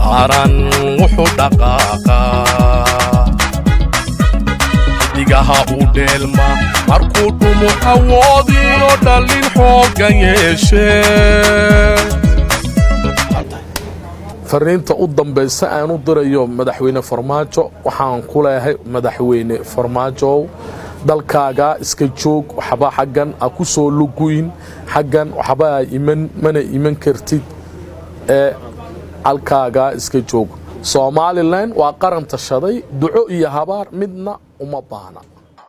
qaran wuxuu dhaqaaqaa xidigaha u dheelma markuu dhumu awoodiyo dhallin xooggan yeeshee fariinta u dambaysa aan u dirayo madaxweyne farmaajo waxaan ku leeyahay madaxweyne farmaajow dalkaaga iska joog waxba xaggan a ku soo luguyn xaggan waxba a iman mana iman kartid ee halkaagaa iska joog somalilan waa qaran tashaday duco iyo habaar midna uma baahna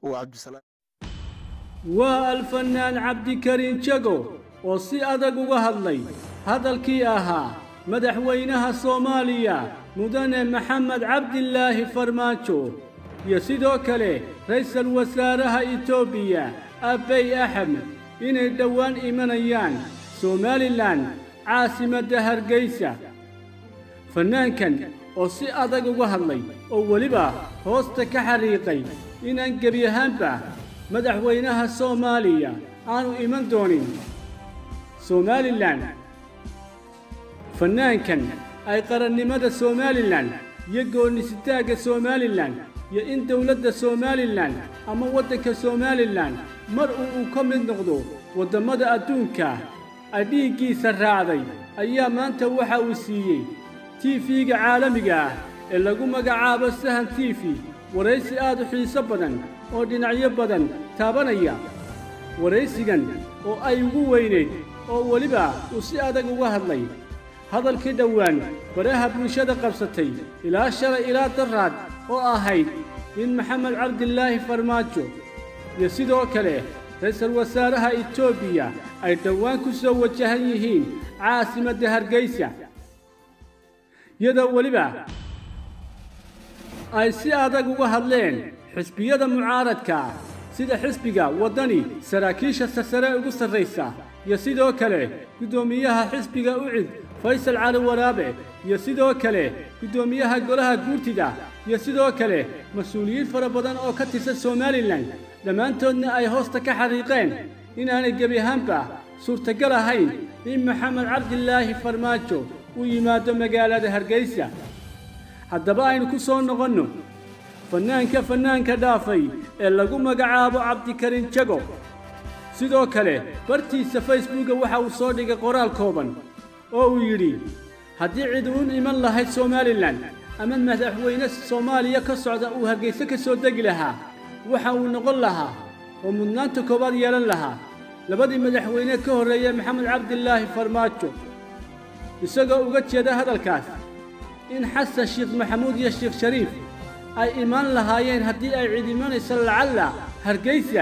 waa alfanaan cabdikariin jago oo si adag uga hadlay hadalkii ahaa madaxweynaha soomaaliya mudane maxamed cabdilaahi farmaajo iyo sidoo kale ra'iisul wasaaraha etoobiya abbey axmed inay dhowaan imanayaan somalilan caasimadda hargeysa fannaankan oo si adag uga hadlay oo weliba hoosta ka xariiqay inaan gebi ahaanba madaxweynaha soomaaliya aanu iman doonin somalilan fannaankan ay qarannimada somalilan iyo goonnisitaagga somalilan iyo in dowladda somalilan ama waddanka somalilan mar uu uu ka mid noqdo waddammada adduunka ay dhiiggiisa raacday ayaa maanta waxa uu siiyey tiifiga caalamiga ah ee lagu magacaabo sahan tiifi waraysi aad u xiiso badan oo dhinacyo badan taabanaya waraysigan oo ay ugu weynayd oo weliba uu si adag uga hadlay hadalkii dhowaan baraha bulshada qabsatay ilaa shalay ilaa daraad oo ahayd in maxamed cabdilaahi farmaajo iyo sidoo kale ra'iisul wasaaraha etoobiya ay dhowaan ku soo wajahan yihiin caasimadda hargeysa iyadoo weliba ay si adag uga hadleen xisbiyada mucaaradka sida xisbiga waddani saraakiisha sasare ugu sarraysa iyo sidoo kale guddoomiyaha xisbiga ucid faysal cali waraabe iyo sidoo kale guddoomiyaha golaha guurtida iyo sidoo kale mas-uuliyiin fara badan oo ka tirsan somalilan dhammaantoodna ay hoosta ka xariiqeen inaanay gebi ahaanba suurtagal ahayn in maxamed cabdilaahi farmaajo uu yimaado magaalada hargeysa haddaba aynu ku soo noqonno fannaanka fannaanka dhaafay ee lagu magacaabo cabdikariin jago sidoo kale bartiisa facebooka waxa uu soo dhigay qoraal kooban oo uu yidhi haddii cid uun iman lahayd somalilan ama madaxweyne soomaaliya ka socda uu hargeyse ka soo degi lahaa waxa uu noqon lahaa oo mudnaanta koowaad yeelan lahaa labadii madaxweyne ka horreeyey maxamed cabdilaahi farmaajo isagoo uga jeeda hadalkaas in xasan sheekh maxamuud iyo sheekh shariif ay imaan lahaayeen haddii ay cid imanayso lacalla hargeysa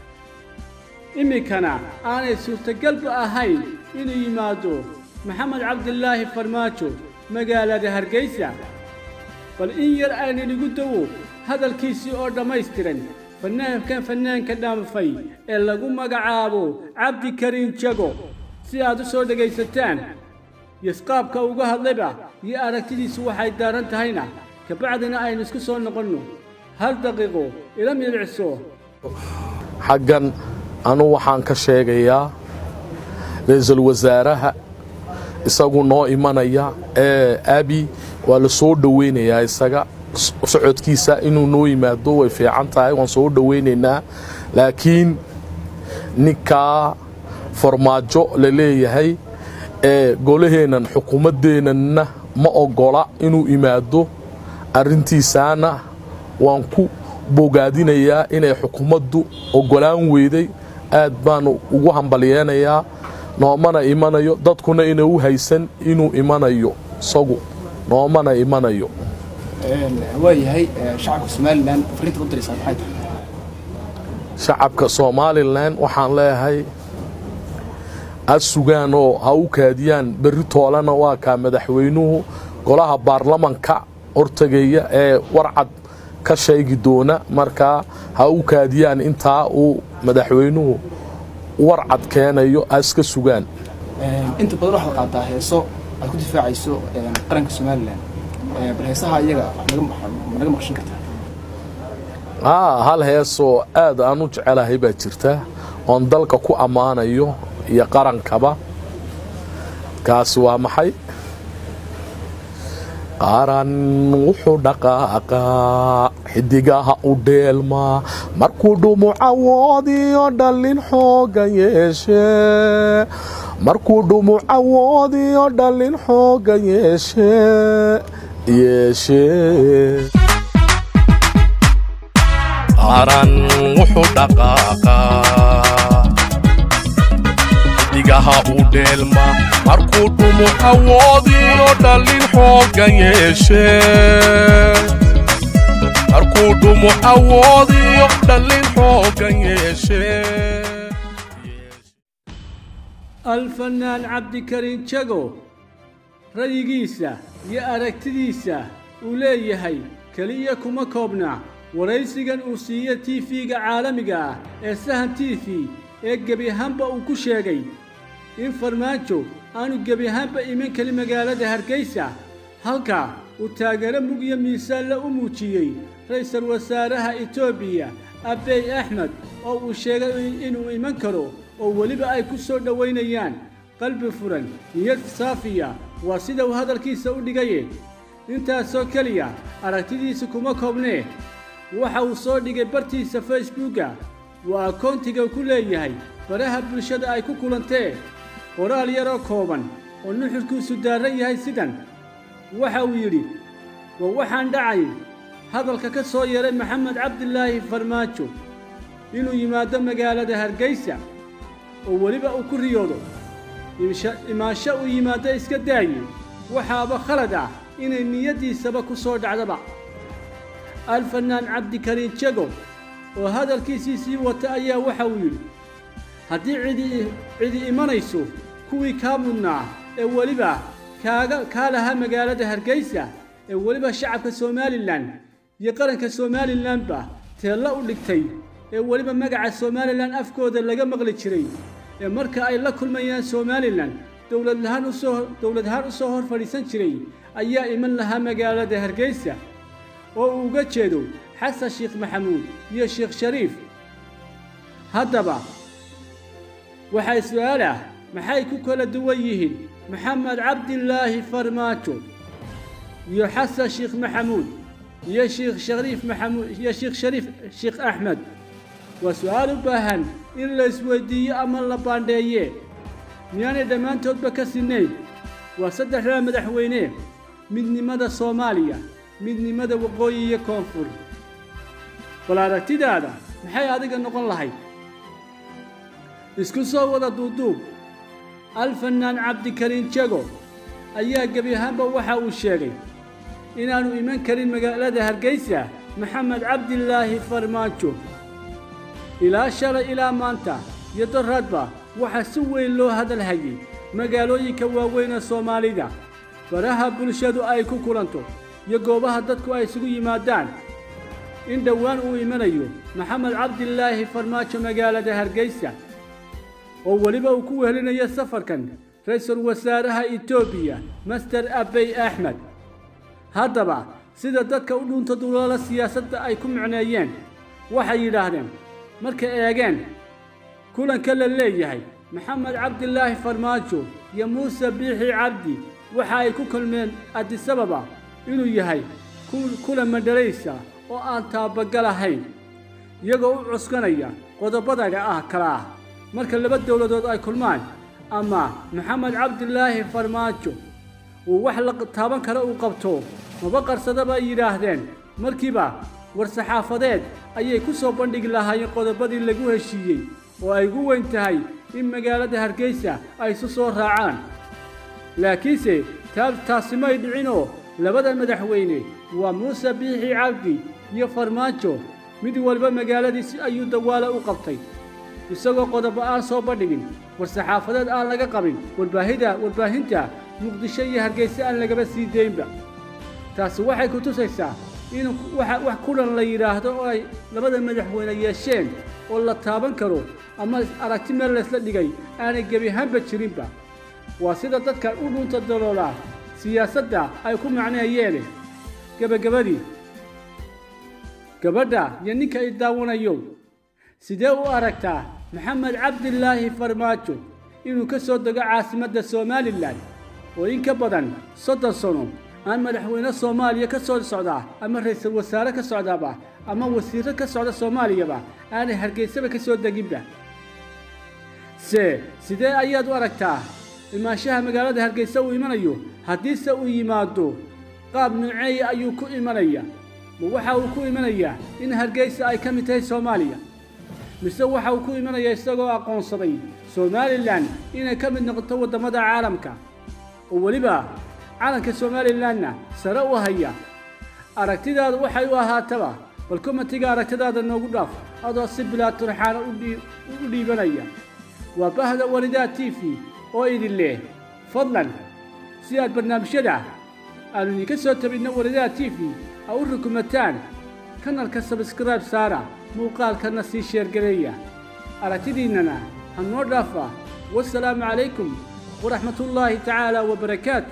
iminkana aanay suurtagalba ahayn inuu yimaado maxamed cabdilaahi farmaajo magaalada hargeysa bal in yar aynanigu dawo hadalkiisii oo dhammaystiran fannaankan fannaanka dhaanfay ee lagu magacaabo cabdikariin jago si aad u soo dhegaysataan yosqaabka uga hadlayba iyo aragtidiisu waxay daaran tahayna kabacdina aynu isku soo noqonno hal daqiiqo ila midicso xaggan anu waxaan ka sheegayaa ra-iisul wasaaraha isagu noo imanaya ee abi waa la soo dhoweynayaa isaga socodkiisa inuu noo yimaado way fiican tahay waan soo dhoweynaynaa laakiin ninkaa farmaajo la leeyahay ee golaheennan xukuumaddeenanna ma ogola inuu imaado arrintiisaana waan ku bogaadinayaa inay xukuumaddu ogolaan weyday aad baanu ugu hambalyeenayaa noomana imanayo dadkuna ina u haysan inuu imanayo isagu noomana imanayo waayahay shacabka somalilan fariinta u diraysaa maxay tahay shacabka somalilan waxaan leeyahay ha sugaan oo ha u kaadiyaan berri toolana waa kaa madaxweynuhu golaha baarlamanka hortegaya ee warcad ka sheegi doona markaa ha u kaadiyaan intaa uu madaxweynuhu warcad keenayo ha iska sugaan inta badan waxaad qaataa heeso aad ku difaacayso qaranka somalilan bal heesaha iyaga ma naga maqshin kartaa haa hal heesoo aad aan u jecelahay baa jirta oon dalka ku ammaanayo iyo qarankaba kaasi waa maxay qaran wuxuu dhaqaaqaa xidigaha u dheelmaa markuu dhumucawoodiyo dhallin xoogan yeeshe markuu dhumucawoodiyo dhallin xoogan yeeshe yeeshe qaran wuxuu dhaqaaqaa xidigaha u dheelma markuu dhumucawoodiyo dhallin xoogan yeeshe markuu dhumucawoodiyo dhallin xoogan yeeshe alfanaan cabdikariin jago rayigiisa iyo aragtidiisa uu leeyahay keliya kuma koobna waraysigan uu siiye tiifiga caalamiga ah ee sahan tiifi ee gebi ahaanba uu ku sheegay in farmaajo aanu gebi ahaanba iman kelin magaalada hargeysa halka uu taageero mug iyo miisaanle u muujiyey ra'iisul wasaaraha etoobiya abey axmed oo uu sheegay inuu iman karo oo weliba ay ku soo dhowaynayaan qalbi furan niyad saafiya waa sida uu hadalkiisa u dhigaye intaasoo keliya aragtidiisa kuma koobnee waxa uu soo dhigay bartiisa facebooka waa akoontiga ku leeyahay baraha bulshada ay ku kulantee qoraal yaroo kooban oo nuxurkiisu daarran yahay sidan waxa uu yidhi waa waxaan dhacay hadalka ka soo yaray maxamed cabdilaahi farmaajo inuu yimaado magaalada hargeysa oo weliba uu ku riyoodo imaansho uu yimaado iska daaye waxaaba khalad ah inay niyaddiisaba ku soo dhacdaba alfanaan cabdikariin jago oo hadalkiisii sii wata ayaa waxa uu yidhi haddii cidi cidi imanayso kuwii kaa mudnaa ee weliba kaaga kaa lahaa magaalada hargeysa ee weliba shacabka somalilan iyo qaranka somalilanba teella u dhigtay ee weliba magaca somalilan afkooda laga maqli jiray ee marka ay la kulmayaan somalilan dowladlahaan usoo dowladahaan u soo hor fadhiisan jiray ayaa iman lahaa magaalada hargeysa oo uu uga jeedo xasan sheekh maxamuud iyo sheekh shariif haddaba waxaa su-aal ah maxay ku kala duwan yihiin maxamed cabdilaahi farmaajo iyo xasan sheekh maxamuud iyo sheekh shariif maxamuud iyo sheekh shariif sheekh axmed waa su-aal u baahan in la isweydiiyo ama la baandheeye miyaanay dhammaantoodba ka sinnayn waa saddexdaa madaxweyne midnimada soomaaliya midnimada waqooyi iyo koonfur bal aragtidaada maxay adiga noqon lahayd isku soo wada duuduub alfanaan cabdikariin jago ayaa gebi ahaanba waxa uu sheegay inaannu iman karin magaalada hargeysa maxamed cabdilaahi farmaajo ilaa shalay ilaa maanta iyo doraadba waxaa si weyn loo hadal hayay magaalooyinka waaweyn ee soomaalida baraha bulshadu ay ku kulanto iyo goobaha dadku ay isugu yimaadaan in dhowaan uu imanayo maxamed cabdilaahi farmaajo magaalada hargeysa oo weliba uu ku wehelinayo safarkan ra-iisul wasaaraha etoobiya master abey axmed haddaba sida dadka u dhunta duloola siyaasadda ay ku micneeyeen waxay yidhaahdeen markay eegeen kulanka la leeyahay maxamed cabdilaahi farmaajo iyo muuse biixi cabdi waxa ay ku kulmeen adisababa inuu yahay kulan madhalaysa oo aan taabagal ahayn iyagoo u cuskanaya qodobadaga ah kala ah marka laba dowladood ay kulmaan ama maxamed cabdilaahi farmaajo uu wax la taaban kale uu qabto maba qarsadaba ay yidhaahdeen markiiba war-saxaafadeed ayay ku soo bandhigi lahaayeen qodobadii lagu heshiiyey oo ay ugu weyn tahay in magaalada hargeysa ay isu soo raacaan laakiinse taasi may dhicinoo labada madaxweyne waa muuse biixi cabdi iyo farmaajo mid walba magaaladiisi ayuu dawaalo u qabtay isagoo qodobo aan soo bandhigin war-saxaafadeed aan laga qabin warbaahida warbaahinta muqdisho iyo hargeyse aan lagaba sii daynba taasi waxay ku tusaysaa in wax kulan la yidhaahdo oo ay labada madaxweyne yeesheen oo la taaban karo ama aragti meel laysla dhigay aanay gebi ahaanba jirinba waa sida dadka u dhunta daloolaa siyaasadda ay ku macneeyeene gebagabadii gabadha iyo ninka i daawanayo sidee u aragtaa maxamed cabdilaahi farmaajo inuu ka soo dego caasimadda somalilan oo in ka badan soddon sano aan madaxweyne soomaaliya ka soo socdaa ama ra-iisul wasaare ka socdaaba ama wasiirro ka socda soomaaliyaba aanay hargeysaba ka soo deginba se sidee ayaad u aragtaa imaanshaha magaalada hargeysa uu imanayo haddiise uu yimaado qaab nuuceeya ayuu ku imanaya ma waxa uu ku imanayaa in hargeysa ay ka mid tahay soomaaliya mise waxa uu ku imanaya isagoo aqoonsaday somalilan inay ka mid noqoto waddamada caalamka oo weliba calanka somalilanna sare u haya aragtidaadu waxay u ahaataba bal komatiga aragtidaada noogu dhaaf adoo si bilaa turxaana u dhiibanaya waa bahda walidaa t v oo idin leh fadlan si aad barnaamijyada aanu idinka soo tabinno walidaa t v a u rukumataan kanalka sabskrayb saara muuqaalkana sii sheergareeya aragtidiinnana ha noo dhaafa wasalaamu calaykum waraxmatullaahi tacaala wabarakaatu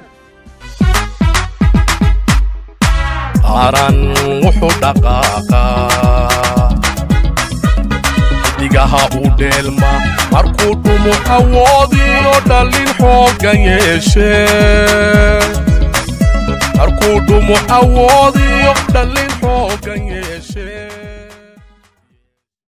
qaran wuxuu dhaqaaqaa xidigaha u dheelma markuu dhumu awoodiyo dhallin xooggan yeeshe markuu dhumu awoodiyo dhallin xooggan yeeshe